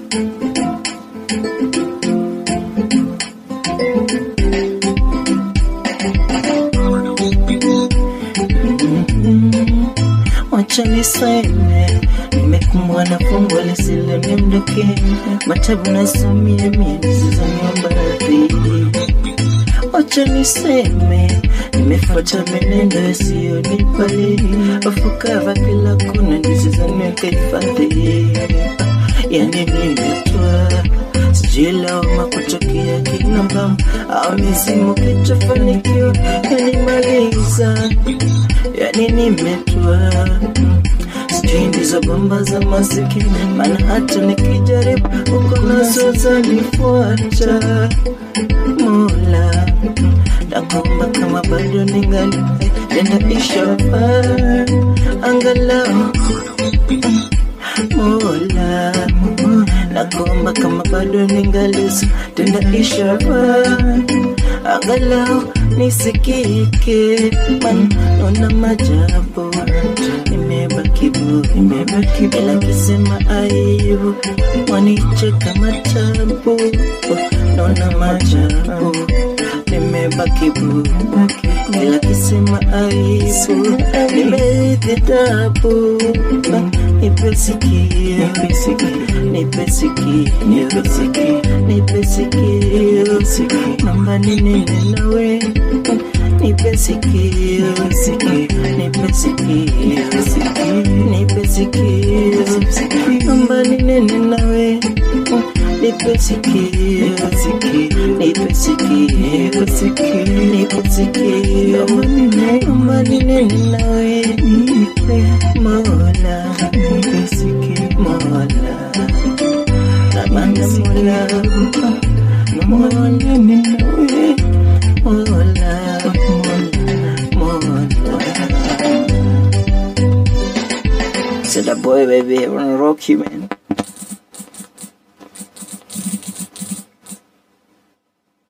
Wacha niseme nimekumbwa na fungu lisilo nimdoke, matabu nasomia mie nisizaniomba radhi. Wacha niseme nimefuata menendo isiyonipali, afukava kila kona nisizaniweka hifadhi. Yani nimetwa sijui lawama kutokea kinamba au mizimu kitofanikiwa yanimaliza yani nimetwa sijui ndizo bomba za masikini, maana hata nikijaribu uko nazo zanifuata. Mola, nakuomba kama bado ningali tena ishara angalau Mola, nakuomba kama bado ningali tena ishara angalau nisikike, man naona majabu nimebaki bu nimebaki bila kisema aibu, wanicheka matabu naona majabu nimebaki bu bila kisema aibu, nimerithi tabu nipe sikio nipe sikio nipe sikio nipe sikio naomba ninene nawe nipe sikio nipe sikio nipe sikio naomba ninene nawe nipe sikio nipe sikio nipe sikio naomba ninene nawe Mola nipe sikio Mola Namanda Mola Mola ninene nawe Mola Mola Mola Said that boy baby I wanna rock you man